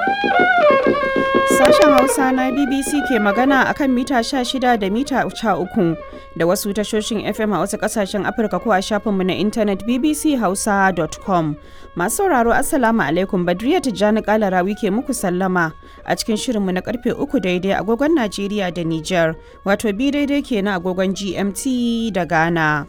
Sashen Hausa na BBC ke magana a kan mita 16 da mita 13 da wasu tashoshin FM a wasu kasashen Afirka ko a shafinmu na intanet bbchausa.com. Masu sauraro Assalamu alaikum Badriya Tijjani Kalarawi ke muku sallama a cikin shirinmu na karfe 3 daidai agogon Najeriya da Nijar, wato bi daidai ke na agogon GMT da Ghana.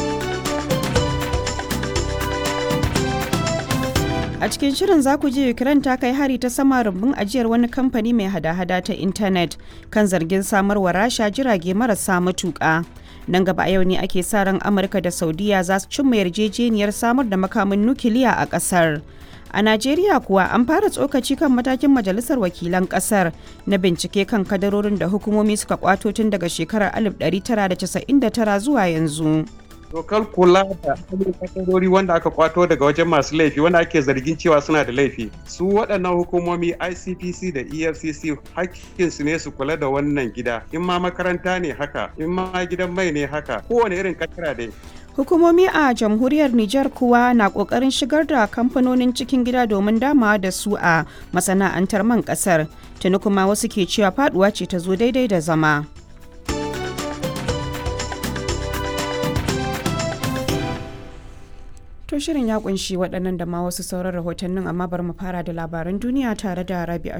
A cikin shirin za ku ji Ukraine ta kai hari ta sama rumbun ajiyar wani kamfani mai hada-hada ta intanet kan zargin samarwa rasha jirage marasa matuƙa. Nan gaba a yau ne ake sa ran Amurka da Saudiya za su cimma yarjejeniyar samar da makamin nukiliya a ƙasar. A Najeriya kuwa an fara tsokaci kan matakin Majalisar Wakilan ƙasar na bincike kan kadarorin da hukumomi suka kwato tun daga shekarar 1999 zuwa yanzu. dokar kula da kadarori wanda aka kwato daga wajen masu laifi wanda ake zargin cewa suna da laifi su waɗannan hukumomi icpc da efcc hakkinsu ne su kula da wannan gida in ma makaranta ne haka in ma gidan mai ne haka kowane irin kakira dai Hukumomi a jamhuriyar Nijar kuwa na kokarin shigar da kamfanonin cikin gida domin damawa da su a masana'antar man kasar. Tuni kuma wasu ke cewa faduwa ce ta zo daidai da zama. To shirin ya kunshi waɗannan da ma wasu sauran rahotannin amma bari mu fara da labaran duniya tare da Rabi'a